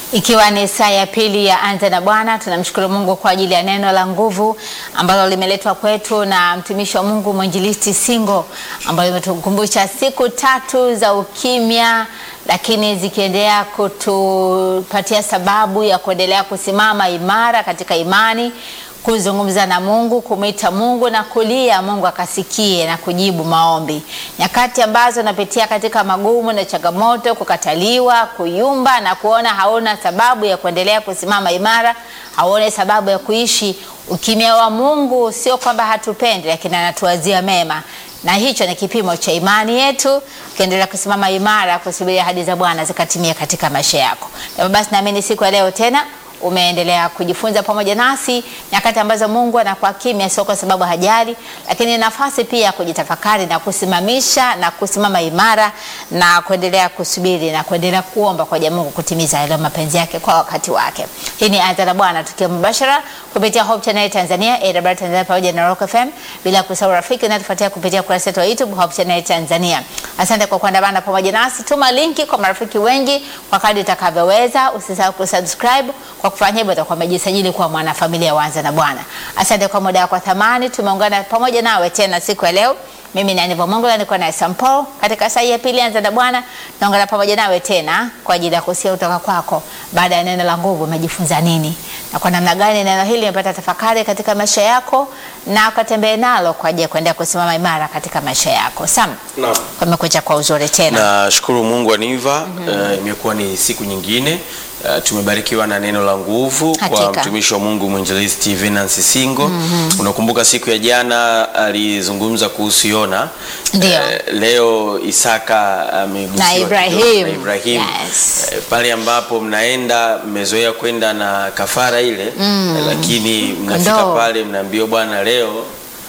Ikiwa ni saa ya pili ya Anza na Bwana, tunamshukuru Mungu kwa ajili ya neno la nguvu ambalo limeletwa kwetu na mtumishi wa Mungu mwinjilisti Singo, ambalo limetukumbusha siku tatu za ukimya, lakini zikiendelea kutupatia sababu ya kuendelea kusimama imara katika imani kuzungumza na Mungu, kumwita Mungu na kulia Mungu akasikie na kujibu maombi. Nyakati ambazo napitia katika magumu na changamoto, kukataliwa, kuyumba na kuona hauna sababu ya kuendelea kusimama imara, haone sababu ya kuishi. Ukimya wa Mungu sio kwamba hatupendi, lakini anatuwazia mema na hicho ni kipimo cha imani yetu, ukiendelea kusimama imara, kusubiri ahadi za Bwana zikatimia katika maisha yako. Na basi naamini siku ya leo tena umeendelea kujifunza pamoja nasi nyakati ambazo Mungu anakuwa kimya, sio kwa sababu hajali, lakini nafasi pia ya kujitafakari na kusimamisha na kusimama imara na kuendelea kusubiri na kuendelea kuomba kwa jamii Mungu kutimiza yale mapenzi yake kwa wakati wake. Hii ni Anza na Bwana tukiwa mubashara kupitia Hope Channel Tanzania, AWR Tanzania pamoja na Rock FM, bila kusahau rafiki na tufuatia kupitia kurasa yetu ya YouTube Hope Channel Tanzania. Asante kwa kuandamana pamoja nasi. Tuma linki kwa marafiki wengi kwa kadri utakavyoweza. Usisahau kusubscribe kwa kufanya hivyo utakuwa umejisajili kuwa mwanafamilia wa Anza na Bwana. Asante kwa muda wako thamani, tumeungana pamoja nawe tena siku ya leo. Mimi ni Aniva Mongola, niko na Sampo katika saa ya pili Anza na Bwana. Naungana pamoja nawe tena kwa ajili ya kusikia kutoka kwako, baada ya neno la nguvu, umejifunza nini na kwa namna gani neno hili limepata tafakari katika maisha yako, na ukatembee nalo kwa ajili ya kuendelea kusimama imara katika maisha yako. Sam, Naam. kumekucha kwa uzuri tena. Nashukuru Mungu Aniva, eh, imekuwa ni siku nyingine eh, tumebarikiwa na neno la nguvu kwa Hakika. mtumishi wa Mungu mwinjilisti Venance Singo. Unakumbuka siku ya jana alizungumza kuhusu Yona. Ndio. leo Isaka amegusiwa Na kidogo, Ibrahim. na Ibrahim. Yes. Eh, pale ambapo mnaenda mmezoea kwenda na kafara ile eh, lakini mnafika Kondoo. pale mnaambiwa bwana, leo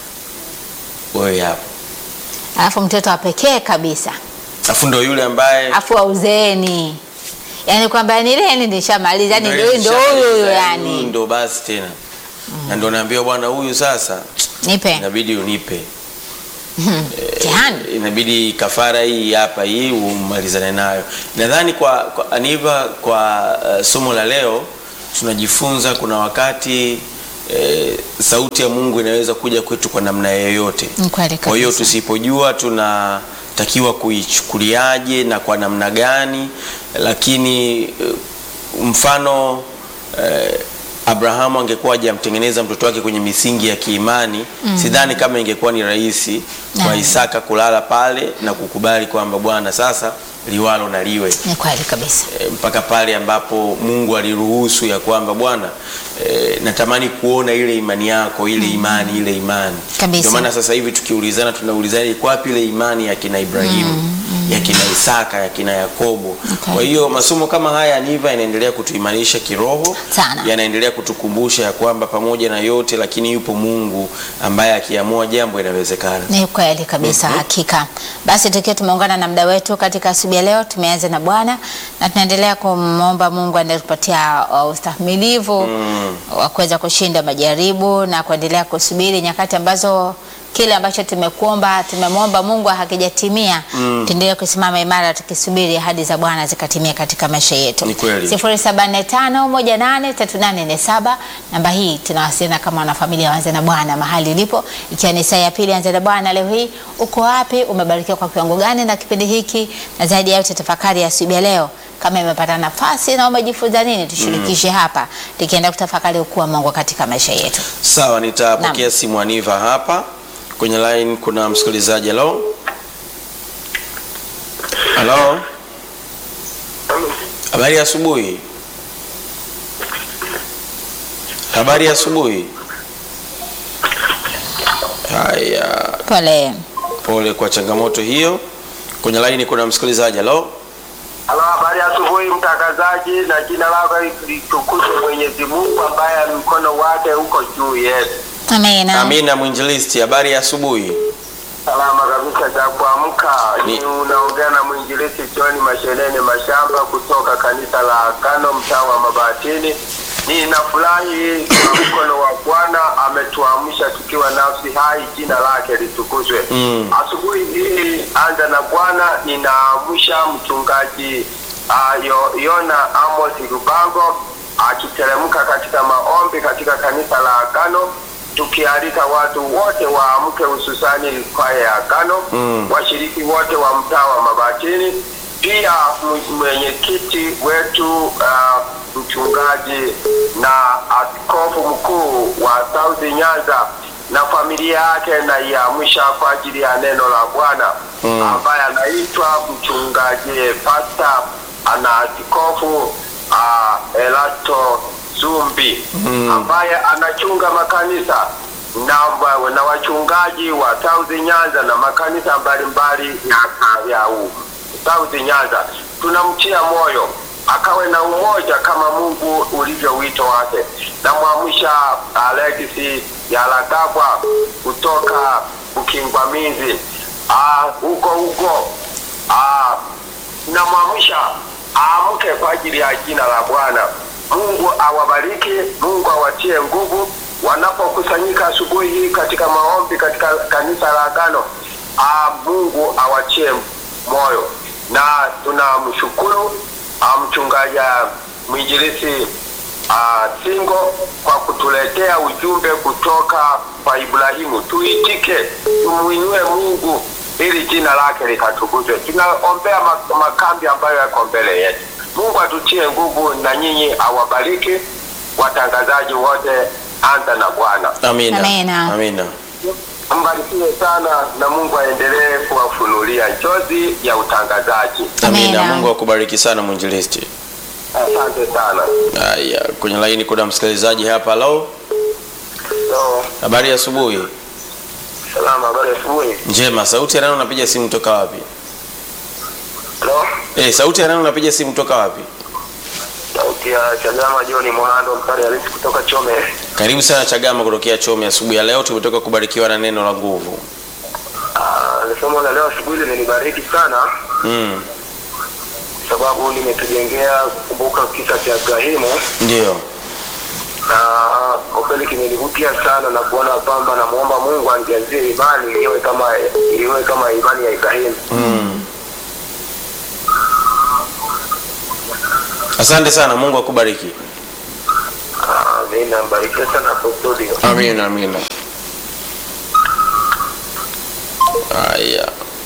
wewe hapo, Alafu mtoto wa pekee kabisa, afu ndo yule ambaye afu wa uzeeni, yaani kwamba nileni nishamaliza, yani ndio ndio huyu huyu, yani ndo basi tena na ndo naambiwa bwana huyu sasa nipe inabidi unipe mtihani. inabidi kafara hii hapa hii umalizane nayo nadhani kwa, kwa Aniva kwa uh, somo la leo tunajifunza kuna wakati eh, sauti ya Mungu inaweza kuja kwetu kwa namna yoyote Ni kweli kwa hiyo kabisa. tusipojua tunatakiwa kuichukuliaje na kwa namna gani lakini eh, mfano eh, Abrahamu angekuwa hajamtengeneza mtoto wake kwenye misingi ya kiimani sidhani kama ingekuwa ni rahisi kwa Naam. Isaka kulala pale na kukubali kwamba Bwana sasa liwalo na liwe Ni kweli kabisa. e, mpaka pale ambapo Mungu aliruhusu ya kwamba Bwana e, natamani kuona ile imani yako ile imani ile imani. Kabisa. Ndio maana sasa hivi tukiulizana tunaulizana iko wapi ile imani ya kina Ibrahimu ya kina Isaka ya kina Yakobo. Okay. Kwa hiyo masomo kama haya niva yanaendelea kutuimarisha kiroho, Sana. yanaendelea kutukumbusha ya kwamba pamoja na yote lakini yupo Mungu ambaye akiamua jambo inawezekana. Ni kweli kabisa, hakika. Basi tukiwa tumeungana na mda wetu katika asubuhi ya leo, tumeanza na Bwana na tunaendelea kumwomba Mungu aendelee kupatia uh, ustahimilivu wa kuweza kushinda majaribu na kuendelea kusubiri nyakati ambazo kile ambacho tumekuomba tumemwomba Mungu hakijatimia, tuendelee kusimama imara tukisubiri ahadi za Bwana zikatimia katika maisha yetu. Ni kweli. 0745183847 namba hii tunawasiliana kama wanafamilia Wanze na Bwana mahali ilipo, ikiwa ni saa ya pili Wanze na Bwana. Leo hii uko wapi? Umebarikiwa kwa kiwango gani na kipindi hiki? Na zaidi ya yote tafakari ya asubuhi ya leo, kama imepata nafasi na umejifunza nini, tushirikishe hapa, tukienda kutafakari ukuu wa Mungu katika maisha yetu. Sawa, nitapokea Naam. simu Aniva hapa kwenye line. Kuna msikilizaji. Halo, halo, habari ya asubuhi. Habari ya asubuhi. Haya, Pole. pole kwa changamoto hiyo. Kwenye line kuna msikilizaji. Halo, Halo, habari ya asubuhi mtangazaji, na jina lako litukuzwe Mwenyezi Mungu ambaye mkono wake uko juu yetu. Amina. Amina mwinjilisti, habari ya asubuhi. Salama kabisa za kuamka. Ni- Ni unaongea na mwinjilisti John Mashelene Mashamba kutoka kanisa la Kano mtaa wa Mabatini. Ninafurahi kwa mkono wa Bwana ametuamsha tukiwa nafsi hai, jina lake litukuzwe. Mm. Asubuhi hii anza na Bwana, ninaamsha mchungaji uh, Yo- Yona Amos Rubango akiteremka katika maombi katika kanisa la Agano, tukialika watu wote waamke, hususani kwaya ya Agano Mm. washiriki wote wa mtaa wa Mabatini, pia m- mwenyekiti wetu uh, mchungaji na askofu mkuu wa South Nyanza na familia yake naiamsha kwa ajili ya neno la Bwana Mm. ambaye anaitwa mchungaji pasta ana askofu uh, Elasto Zumbi Mm. ambaye anachunga makanisa na, wa- na wachungaji wa South Nyanza na makanisa mbalimbali ya, ya u- South Nyanza. Tunamtia moyo akawe na umoja kama Mungu ulivyo wito wake. Namwamsha Alexi Yalagabwa kutoka Ukingwamizi Ah, huko huko Ah, namwamsha aamke kwa ajili ya jina la Bwana. Mungu awabariki, Mungu awatie nguvu wanapokusanyika asubuhi hii katika maombi katika kanisa la Agano. Ah, Mungu awatie moyo, na tunamshukuru ah, mchungaji ah, mwinjilisi ah, Singo kwa kutuletea ujumbe kutoka kwa Ibrahimu. Tuitike, tumuinue Mungu ili jina lake likatukuzwe. Tunaombea ma- makambi ambayo yako mbele yetu. Mungu atutie nguvu na nyinyi awabariki watangazaji wote. Anza na Bwana, Amina. Amina. Amina. mbarikiwe sana na Mungu aendelee kuwafunulia njozi ya utangazaji. Amina. Amina. Mungu akubariki sana mwinjilisti. Asante sana. Haya, kwenye laini kuna msikilizaji hapa. Halo, So, habari ya asubuhi. salama, habari ya asubuhi. Njema. Sauti ya nani unapiga simu toka wapi? Hello? Eh, sauti ya nani unapiga simu toka wapi? Sauti ya Chagama John Mohando mkari halisi kutoka Chome. Karibu sana Chagama kutokea Chome. Asubuhi ya leo tumetoka kubarikiwa na neno la nguvu. Ah, somo la leo asubuhi limenibariki sana Mm. sababu limetujengea kukumbuka kisa cha Ibrahimu Ndio. na kwa kweli kimenivutia sana na kuona kwamba namuomba Mungu anijazie imani iwe kama iwe kama imani ya Ibrahimu. Mm. Asante sana, Mungu akubariki. Ah, mimi nambarikia sana kwa studio. Amina, amina. Haya.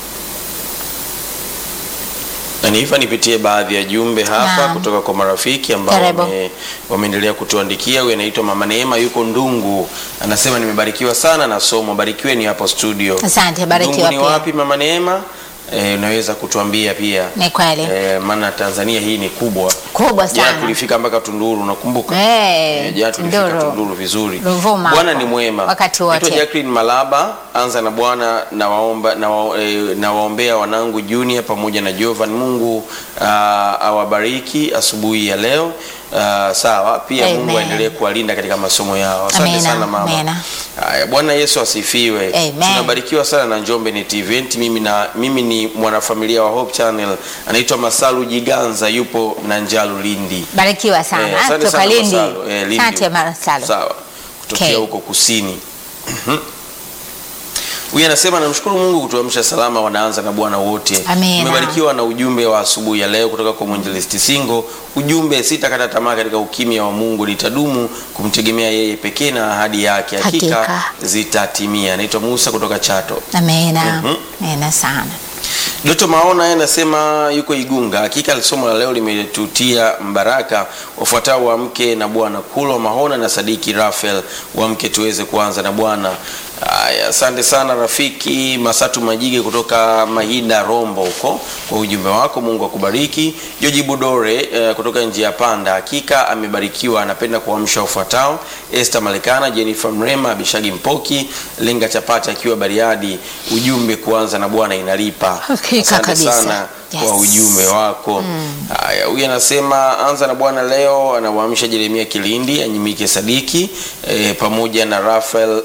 Na niifa nipitie baadhi ya jumbe hapa Naam. kutoka kwa marafiki ambao Karibu. wame, wameendelea kutuandikia. Huyu anaitwa Mama Neema, yuko Ndungu, anasema nimebarikiwa sana na somo. Barikiweni hapo studio. Asante, barikiwa Ndungu ni pia. wapi Mama Neema? Eh, unaweza kutuambia pia Ni kweli. eh, maana Tanzania hii ni kubwa. Kubwa Jana sana. tulifika mpaka Tunduru, unakumbuka? Eh, Eh, jana tulifika Tunduru. Tunduru vizuri. Ruvuma Bwana hapo. ni mwema. Wakati Naitwa wote. Jacqueline Malaba, anza na Bwana na waomba na, wa, eh, na waombea wanangu Junior pamoja na Jovan. Mungu ah, awabariki asubuhi ya leo. Ah, sawa, pia Amen. Mungu aendelee kuwalinda katika masomo yao. Asante Amina, sana mama. amina. Haya, Bwana Yesu asifiwe. Amen. Tunabarikiwa sana na Njombe Net Event. Mimi na mimi ni mwanafamilia wa Hope Channel. Anaitwa Masalu Jiganza yupo na Njalu Lindi. Barikiwa sana. Eh, asante Toka sana Lindi. Masalu. Eh, Lindi Asante huko. Masalu. Sawa. Kutokea Okay. huko kusini. Mhm. Huyu anasema namshukuru Mungu kutuamsha salama, wanaanza na Bwana wote. Amina. Tumebarikiwa na ujumbe wa asubuhi ya leo kutoka kwa mwinjilisti Singo. Ujumbe sitakata tamaa katika ukimya wa Mungu, nitadumu kumtegemea yeye pekee na ahadi yake hakika, Hakika. zitatimia. Anaitwa Musa kutoka Chato. Amina. Mhm. Amina sana. Doto Maona yeye anasema yuko Igunga. Hakika somo la leo limetutia mbaraka. Wafuatao wa mke na Bwana Kulwa Mahona na Sadiki Rafael wa mke tuweze kuanza na Bwana. Aya, asante sana rafiki Masatu Majige kutoka Mahida Rombo huko kwa ujumbe wako. Mungu akubariki. Joji Budore eh, kutoka njia panda, hakika amebarikiwa. Anapenda kuamsha wafuatao: Esther Malekana, Jennifer Mrema, Abishagi Mpoki, Lenga Chapati akiwa Bariadi. Ujumbe kuanza na Bwana inalipa. Hakika Asante kabisa. sana Yes. kwa ujumbe wako. Haya, huyu anasema anza na Bwana leo, anawaamsha Jeremia Kilindi, Anyimike Sadiki e, pamoja na Rafael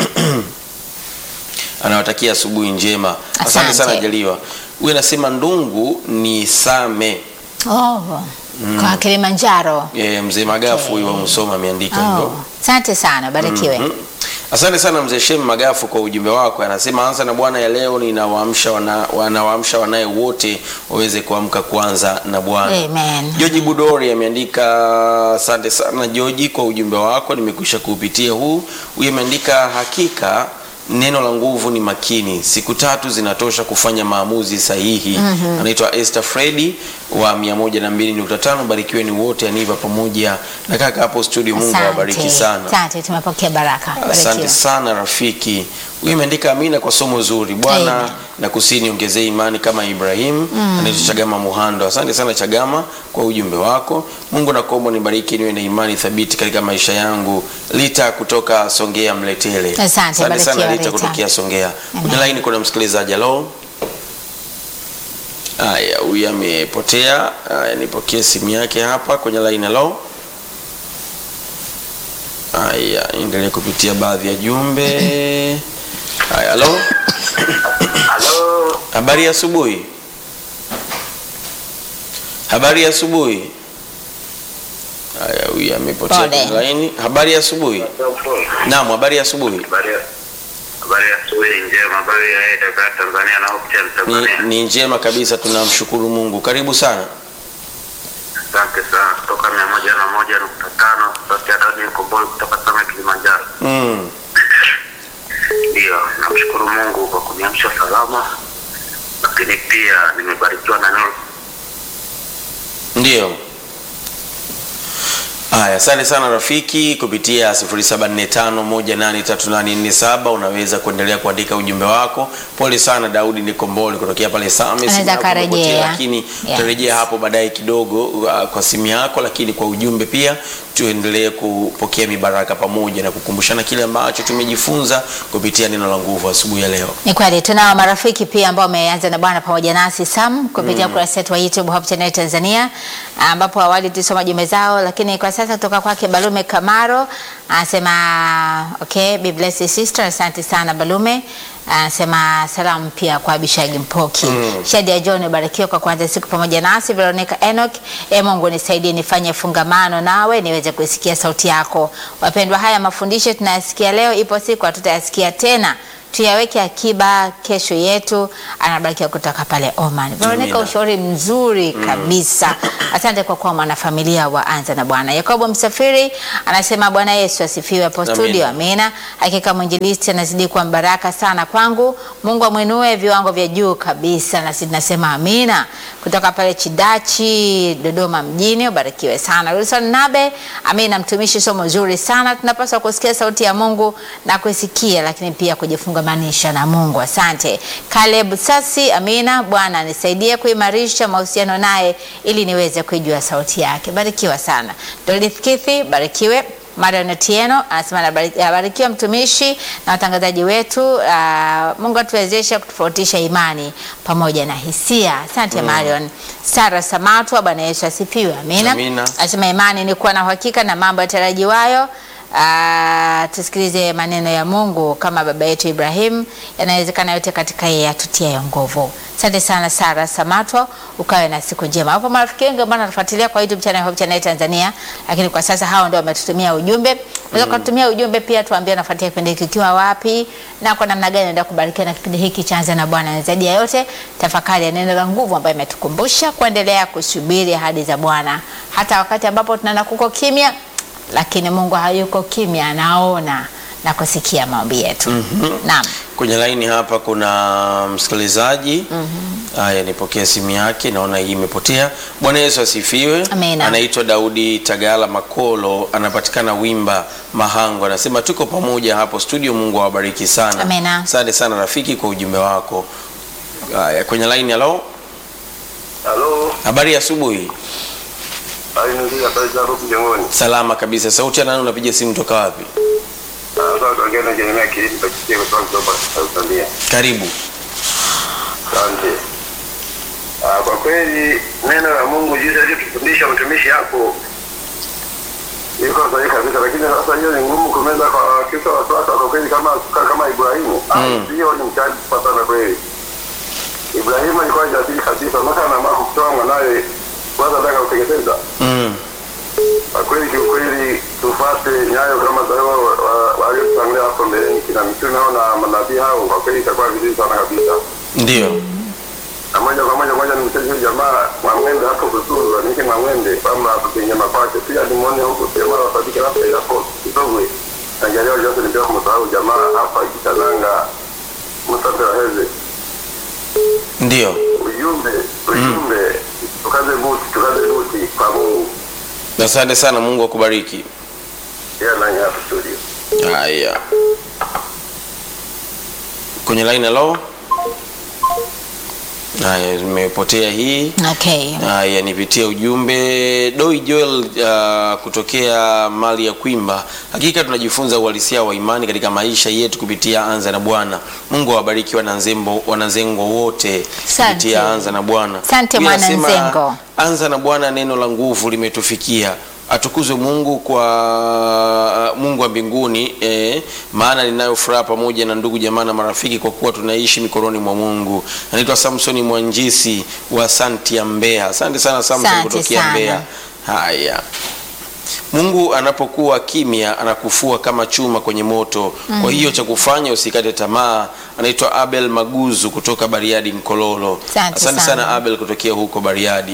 anawatakia asubuhi njema. Asante Asante. sana Jaliwa. Huyu anasema Ndungu ni Same Oh. Kwa Kilimanjaro. e, mzee Magafu huyu wa Musoma ameandika hivyo. Oh. Asante sana. Barikiwe. Mhm. Asante sana mzee Shem Magafu kwa ujumbe wako. Anasema anza na Bwana ya leo, ninawaamsha wana, wanawaamsha wanaye wote waweze kuamka kuanza na Bwana. Amen. Joji Budori ameandika asante sana Joji kwa ujumbe wako, nimekwisha kuupitia huu. Huyu ameandika hakika neno la nguvu ni makini, siku tatu zinatosha kufanya maamuzi sahihi. Anaitwa Esther Fredi wa 102.5. Barikiwe ni wote, Aniva pamoja na kaka hapo studio. Mungu awabariki Asante. sana. Asante, tumepokea baraka. Asante Barikiwa. sana rafiki. Huyu imeandika amina kwa somo zuri. Bwana Amen. na kusini ongezee imani kama Ibrahim. Anaitwa Chagama Muhando. Asante sana Chagama kwa ujumbe wako. Mungu nakuomba nibariki niwe na imani thabiti katika maisha yangu. Lita kutoka Songea Mletele. Asante, sana barikiwa, Lita Rita. kutokea Songea. Amen. Kwenye laini kuna msikilizaji. Halo. Haya, huyu amepotea. Haya, nipokee simu yake hapa kwenye laini. Halo. Haya, endelee kupitia baadhi ya jumbe. Haya, halo. Halo, Habari ya asubuhi. Habari ya asubuhi. Haya, huyu amepotea Pole. kwenye laini. Habari ya asubuhi. Naam, habari ya asubuhi. habari ya- habari ya asubuhi njema, habari ya Dakar Tanzania na Hope Ni, Tanzania. ni njema kabisa, tunamshukuru Mungu. Karibu sana. Asante sana kutoka mia moja na moja nukta tano sauti ya Dani Mkomboi kutoka Same Kilimanjaro. Mm. Ndio, namshukuru Mungu kwa kuniamsha salama, lakini pia nimebarikiwa na neno Ndio. Haya, asante sana rafiki. Kupitia 0745183847 unaweza kuendelea kuandika ujumbe wako. Pole sana Daudi Nikombole kutokea pale Same, simu Anaweza yako imepotea, akarejea. lakini Yes. tutarejea hapo baadaye kidogo uh, kwa simu yako, lakini kwa ujumbe pia tuendelee kupokea mibaraka pamoja na kukumbushana kile ambacho tumejifunza kupitia neno la nguvu asubuhi ya leo. Ni kweli tunao marafiki pia ambao wameanza na Bwana pamoja nasi Sam kupitia ukurasa wetu wa YouTube Hope Channel Tanzania, ambapo awali tulisoma jumbe zao, lakini kwa sasa kutoka kwake Balume Kamaro anasema okay, be blessed sister. Asante sana Balume. Anasema salamu pia kwa Abishagi Mpoki. Shadia John barikiwa kwa kuanza siku pamoja nasi. Veronica Enoch, e Mungu nisaidie nifanye fungamano nawe niweze kuisikia sauti yako. Wapendwa, haya mafundisho tunayasikia leo, ipo siku hatutayasikia tena tuyaweke akiba kesho yetu. Anabarikiwa kutoka pale Oman. Veronica, Amina. ushauri mzuri kabisa. Asante kwa kuwa mwanafamilia wa Anza na Bwana. Yakobo Msafiri anasema Bwana Yesu asifiwe hapo Amina. studio. Amina. Hakika mwinjilisti anazidi kuwa baraka sana kwangu. Mungu amwinue viwango vya juu kabisa, na sisi tunasema amina. Kutoka pale Chidachi, Dodoma mjini, ubarikiwe sana. Wilson Nabe, amina. Mtumishi, somo zuri sana. Tunapaswa kusikia sauti ya Mungu na kuisikia, lakini pia kujifungamanisha na Mungu. Asante. Caleb Sasi, amina. Bwana nisaidie kuimarisha mahusiano naye ili niweze kuijua sauti yake. Barikiwa sana. Dorothy Kithi, barikiwe. Marion Otieno anasema "Nabari- abarikiwa mtumishi na watangazaji wetu. ah, Mungu atuwezeshe kutofautisha imani pamoja na hisia. Asante Marion. Sara Samatwa, Bwana Yesu asifiwe. Amina. Amina. Anasema imani ni kuwa na uhakika na mambo yatarajiwayo. Ah, tusikilize maneno ya Mungu kama baba yetu Ibrahim, yanawezekana yote katika yeye atutiayo nguvu. Asante sana Sara Samatwa, ukawe na siku njema. Hapo marafiki wengi ambao wanatufuatilia kwa YouTube channel Hope Channel Tanzania, lakini kwa sasa hao ndio wametutumia ujumbe. Unaweza kututumia ujumbe pia, tuambie unafuatia kipindi hiki ukiwa wapi na kwa namna gani unaenda kubarikiwa na kipindi hiki cha Anza na Bwana. Na zaidi ya yote, tafakari ya neno la nguvu ambayo imetukumbusha kuendelea kusubiri ahadi za Bwana hata wakati ambapo tunaona kuko kimya lakini Mungu hayuko kimya, anaona na kusikia maombi yetu. Naam. Kwenye laini hapa kuna msikilizaji haya, nipokea simu yake, naona hii imepotea. Bwana Yesu asifiwe. Amina. Anaitwa Daudi Tagala Makolo, anapatikana Wimba Mahango, anasema tuko pamoja hapo studio. Mungu awabariki sana. Amina. Asante sana rafiki kwa ujumbe wako. Haya, kwenye laini, halo, Halo, habari ya asubuhi. ainulia habari zako mjongoni. Salama kabisa. Sauti ya nani? Unapiga simu toka wapi? Sasa tuongea na Jeremia Kilindi Pachitie kutoka Kidoba Tanzania. Karibu. Asante. Ah, Kwa kweli neno la Mungu jinsi alivyotufundisha mtumishi hapo iko sahihi kabisa, lakini sasa hiyo ni ngumu kumeza kwa Kristo wa sasa. Kwa kweli kama kama Ibrahimu Mm. Ah, hiyo ni mchaji kwa sana kweli. Ibrahimu alikuwa jasiri kabisa, mpaka anaamua kutoa mwanawe kwanza, nataka kuteketeza Mm. kwa kweli kiukweli tufuate nyayo kama za hao waliotangulia hapo mbeleni, kina mitume hao na manabii hao, kwa kweli itakuwa vizuri sana kabisa. Ndio. Na moja kwa moja moja nimsaidie huyu jamaa Mwamwende hapo Kusunzwa, nike Mwamwende kwamba kupenyema kwake, pia nimuone huko jamaa wasadiki labda hapo kidogo Angalia Johnson ndio kumsahau jamaa hapa Kitananga Mustafa Heze. Ndio. Ujumbe, ujumbe, tukaze buti, tukaze buti kwa Mungu. Asante sana, Mungu akubariki. Yeye nani hapa studio. Haya, kwenye line hello. Haya, imepotea hii. Okay. Haya, nipitie ujumbe Doi Joel uh, kutokea mali ya Kwimba. Hakika tunajifunza uhalisia wa imani katika maisha yetu kupitia Anza na Bwana. Mungu awabariki wananzembo wananzengo wote Asante. kupitia Anza na Bwana. Asante, Pia nasema, mwananzengo. Anza na Bwana, neno la nguvu limetufikia. Atukuzwe Mungu kwa Mungu wa mbinguni eh, maana ninayo furaha pamoja na ndugu jamaa na marafiki kwa kuwa tunaishi mikononi mwa Mungu. Anaitwa Samsoni Mwanjisi wa Santi ya Mbeya. Asante sana Samson Asante kutokea sana. Mbeya. Haya. Mungu anapokuwa kimya anakufua kama chuma kwenye moto. Kwa hiyo cha kufanya usikate tamaa. Anaitwa Abel Maguzu kutoka Bariadi Mkololo. Asante sana. sana. Abel kutokea huko Bariadi.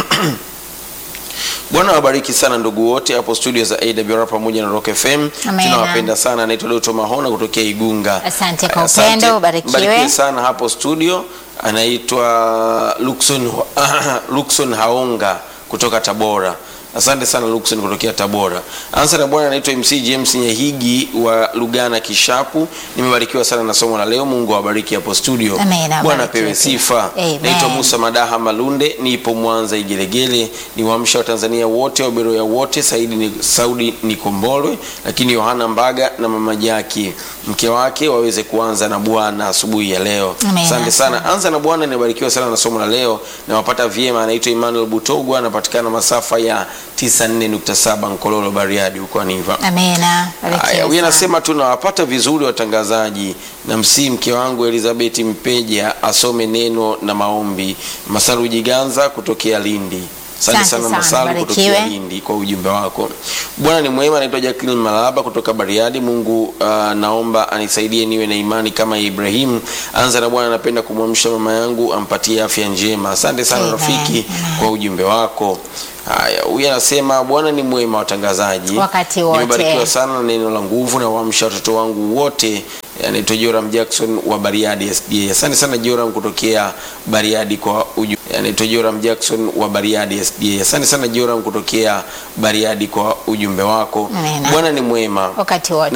Bwana wabariki sana ndugu wote hapo studio za AWR pamoja na Rock FM. Amen. Tunawapenda sana. Anaitwa Doto Mahona kutokea Igunga. Asante kwa Asante. upendo, ubarikiwe. Mbarikiwe sana hapo studio. Anaitwa Luxon, Luxon Haonga kutoka Tabora. Asante sana Luxon kutokea Tabora. Ansa na bwana anaitwa MC James Nyehigi wa Lugana Kishapu. Nimebarikiwa sana na somo la leo. Mungu awabariki hapo studio. Amen, Bwana abarikiwe apewe pia. sifa. Amen. Naitwa Musa Madaha Malunde, nipo Mwanza Igelegele. Ni waamsha wa Tanzania wote, Waberoya wote, Saidi ni, Saudi Nikombolwe, lakini Yohana Mbaga na mama Jaki mke wake waweze kuanza na Bwana asubuhi ya leo. Amen. Asante sana. Anza na Bwana, nimebarikiwa sana na somo la leo. Nawapata vyema. Anaitwa Emmanuel Butogwa, anapatikana masafa ya 94.7 Nkololo Bariadi huko Aniva. Amena. Barikiwe Haya, huyu sana. anasema tunawapata vizuri watangazaji, na msii mke wangu Elizabeth Mpeja asome neno na maombi. Masalu Jiganza kutokea Lindi. Asante Asante sana sana, Masalu barikiwe. kutokea Lindi kwa ujumbe wako. Bwana ni mwema. Anaitwa Jacqueline Malaba kutoka Bariadi. Mungu uh, naomba anisaidie niwe na imani kama Ibrahimu. Anza na Bwana, napenda kumwamsha mama yangu ampatie afya njema. Asante sana Amen. rafiki Amen. kwa ujumbe wako. Haya, huyu anasema Bwana ni mwema watangazaji. Wakati wote. Nimebarikiwa sana na neno la nguvu na waamsha watoto wangu wote. Anaitwa Joram Jackson wa Bariadi SDA. Asante sana Joram kutokea Bariadi kwa uju. Anaitwa Joram Jackson wa Bariadi SDA. Asante sana Joram kutokea Bariadi kwa ujumbe wako. Amina. Bwana ni mwema Wakati wote.